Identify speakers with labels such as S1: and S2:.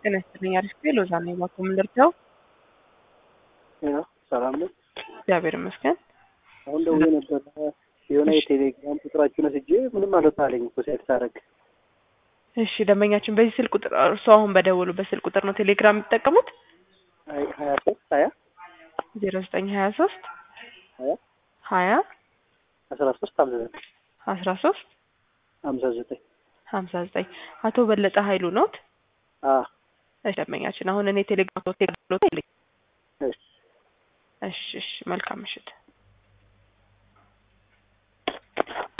S1: ጤና ይስጥልኝ። አሪፍ ጊዜ ሎዛ ነኝ። ባኮ ምን ልርዳው?
S2: ያው ሰላም ነው።
S1: እግዚአብሔር ይመስገን።
S2: አሁን ደውዬ ነበር የሆነ የቴሌግራም ቁጥራችሁን ወስጄ ምንም አልወጣልኝ እኮ ሴት ሳደርግ።
S1: እሺ ደንበኛችን በዚህ ስልክ ቁጥር እርሱ አሁን በደወሉበት ስልክ ቁጥር ነው ቴሌግራም የሚጠቀሙት?
S2: አይ ሀያ ሶስት ሀያ
S1: ዜሮ ዘጠኝ ሀያ ሶስት
S2: ሀያ
S1: ሀያ
S2: አስራ ሶስት ሀምሳ ዘጠኝ
S1: አስራ ሶስት
S2: ሀምሳ ዘጠኝ
S1: ሀምሳ ዘጠኝ አቶ በለጠ ኃይሉ ኖት?
S2: አ
S1: እሺ ደንበኛችን አሁን እኔ ቴሌግራም ቴሌ
S2: እሺ
S1: እሺ እሺ መልካም ምሽት።